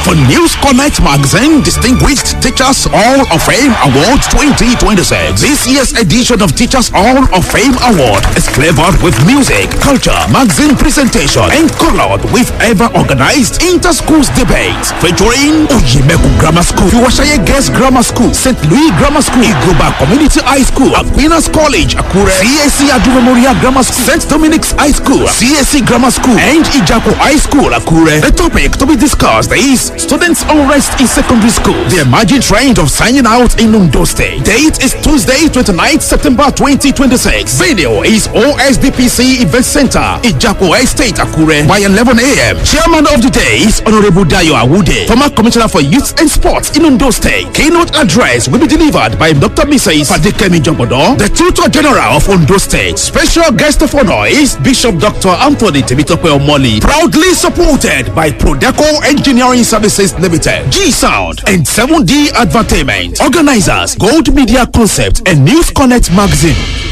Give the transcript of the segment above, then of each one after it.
for News Connect magazine Distinguished Teachers Hall of Fame Award 2026. This year's edition of Teachers Hall of Fame Award is flavored with music, culture, magazine presentation, and colored with ever organized inter-schools debates featuring Ojimeku Grammar School, Iwashaye Girls Grammar School, St. Louis Grammar School, Igoba Community High School, Aquinas College, Akure, CAC Adu Memorial Grammar School, St. Dominic's High School, CAC Grammar School, and Ijapo High School, Akure. The topic to be discussed is students unrest in secondary school, the emerging trend of signing out in Undo State. Date is Tuesday, 29th September 2026. Video is OSDPC Event Center, Ijapo Estate, Akure, by 11 a.m. Chairman of the day is Honorable Dayo Awude, former Commissioner for Youth and Sports in Undo State. Keynote address will be delivered by Dr. Mrs. Fadikemi Jombodo, the Tutor General of Undo State. Special guest of honor is Bishop Dr. Anthony Temitope Omoli, proudly supported by Prodeco Engineering Services Limited, G Sound, and 7D Advertainment. Organizers, Gold Media Concept, and News Connect Magazine.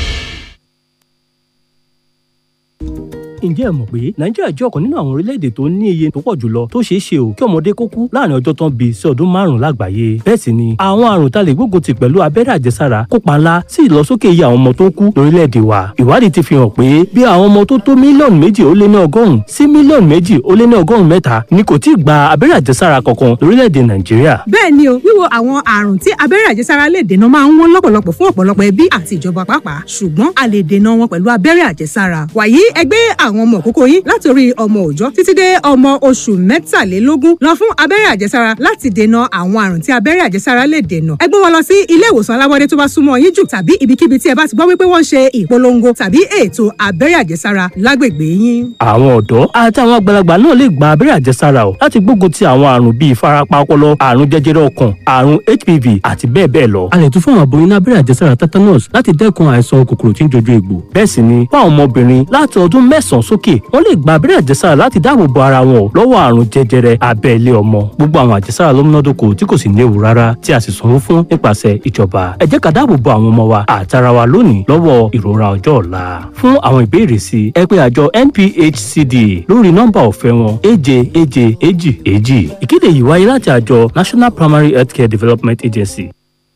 ǹjẹ́ ẹ mọ̀ pé nàìjíríà jẹ́ ọ̀kan nínú àwọn orílẹ̀-èdè tó ní iye tó pọ̀ jùlọ tó ṣeé ṣe o kí ọmọdé kó kú láàrin ọjọ́ tán bí sí ọdún márùn-ún lágbàáyé bẹ́ẹ̀ sì ni àwọn àrùn tá lè gbógun ti pẹ̀lú abẹ́rẹ́ àjẹsára kópa ńlá sí ìlọsókè iye àwọn ọmọ tó ń kú lórílẹ̀-èdè wa ìwádìí ti fi hàn pé bí àwọn ọmọ tó tó mílíọ̀nù méjì ó lé ní ọgọ́rùn-ún sí mílíọ̀nù méjì ó lé ní ọgọ́rùn-ún mẹ́ta ni kò tíì gba abẹ́rẹ́ àjẹsára kankan lórílẹ̀-èdè nàìjíríà bẹ́ẹ̀ ni o wíwo àwọn àrùn tí abẹ́rẹ́ àjẹsára lè dènà máa ń wọ́n lọ́pọ̀lọpọ̀ fún ọ̀pọ̀lọpọ̀ ẹbí àti ìjọba pàápàá ṣùgbọ́n a lè dènà wọn pẹ̀lú abẹ́rẹ́ àjẹsára wàyí ẹgbẹ́ àwọn ọmọ òkókó yín láti orí ọmọ òòjọ́ títí dé ọmọ oṣù mẹ́tàlélógún lọ fún abẹ́rẹ́ àjẹsára láti dènà àwọn àrùn tí abẹ́rẹ́ àjẹsára lè dènà ẹ gbé wọn lọ sí ilé ìwòsàn alábọ́dé tó bá súnmọ́ yín jù tàbí ibikíbi tí ẹ bá ti gbọ́ wípé wọ́n ń ṣe ìpolongo tàbí ètò abẹ́rẹ́ àjẹsára lágbègbè yín. àwọn ọ̀dọ́ àti àwọn àgbàlagbà náà lè gba abẹ́rẹ́ àjẹsára o láti gbógun ti àwọn àrùn bíi ìfarapa ọpọlọ àrùn jẹjẹrẹ ọkàn àrùn hpv àti bẹ́ẹ̀ bẹ́ẹ̀ lọ. a lè tún fún àwọn aboyún ní abẹ́rẹ́ àjẹsára tetanus láti dẹ́kun àìsàn kòkòrò tí ń jojú egbò. bẹ́ẹ̀ sì ni fún àwọn ọmọbìnrin láti ọdún mẹ́sàn-án sókè wọ́n lè gba abẹ́rẹ́ àjẹsára láti dáàbò bo ara wọn lọ́wọ́ àrùn jẹjẹrẹ abẹ́ ilé ọmọ. gbogbo àwọn àjẹsára ló múnádóko tí kò sì léwu rárá tí a sì sanwó fún nípasẹ̀ ìjọba. ẹ jẹ́ ká dáàbò bo àwọn ọmọ wa àtara wa lónìí lọ́wọ́ ìrora ọjọ́ ọ̀la. fún àwọn ìbéèrè sí ẹ pé àjọ NPHCD lórí nọ́mbà ọ̀fẹ́ wọn èje èje èjì èjì. ìkéde yìí wáyé láti àjọ National Primary Healthcare Development Agency.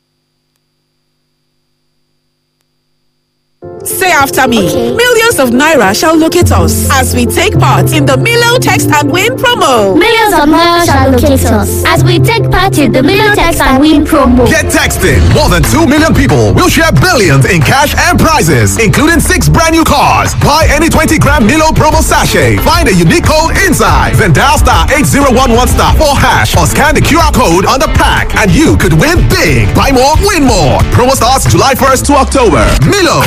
Say after me. Millions of Naira shall locate us as we take part in the Milo Text and Win promo. Millions of Naira shall locate us as we take part in the Milo Text and Win promo. Get texting. More than 2 million people will share billions in cash and prizes, including six brand new cars. Buy any 20 gram Milo promo sachet. Find a unique code inside. Then dial star 8011 star 4 hash or scan the QR code on the pack and you could win big. Buy more, win more. Promo starts July 1st to October. Milo.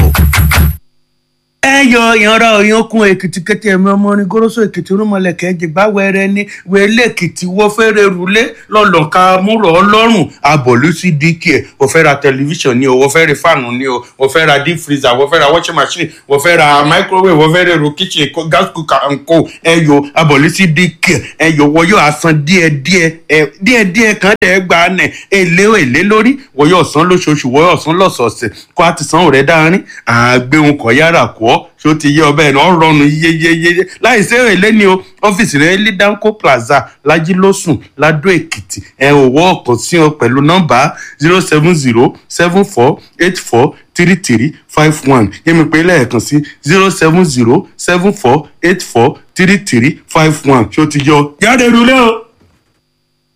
ẹ yọ ìyanra òyìnkùn èkìtì kété ẹmí ọmọ orin goroso èkìtì rúmọlẹkẹ jìgbà wẹrẹ ní wẹlé èkìtì wọ fẹrẹ rúlé lọlọka múrò ọlọ́run abọlú sí dk ẹ wọ fẹ́ ra tẹlifíṣàn ni o wọ fẹ́ ra fáànù ni o wọ fẹ́ ra deep freezer wọ fẹ́ ra washing machine wọ fẹ́ ra microwave wọ fẹ́ ra èrò kitchen kó- gas cooker nko ẹ yọ abọlú sí dk ẹ yọ wọ yóò asan díẹ̀ díẹ̀ ẹ díẹ̀ díẹ̀ kan tẹ ẹ gbà nẹ èlé èlé lórí wọ yóò san lóṣooṣù wọ yóò san lọ́sọ̀ọ̀sẹ̀ kó a ti san òrẹ dáárín àgbéhùn kọ yára kọ ṣó ti yé ọbẹ̀ náà rọrùn yeyeyeye láì sí èlé ni o ọ́fíìsì rẹ̀ ní danco plaza lajilósùn ladó èkìtì ẹ ò wọ́ ọ̀kan sí ọ pẹ̀lú nọ́mbà zero seven zero seven four eight four three three five one yẹ́mi pé lẹ́ẹ̀kan sí zero seven zero seven four eight four three three five one ṣó ti yọ jáde rúlé o.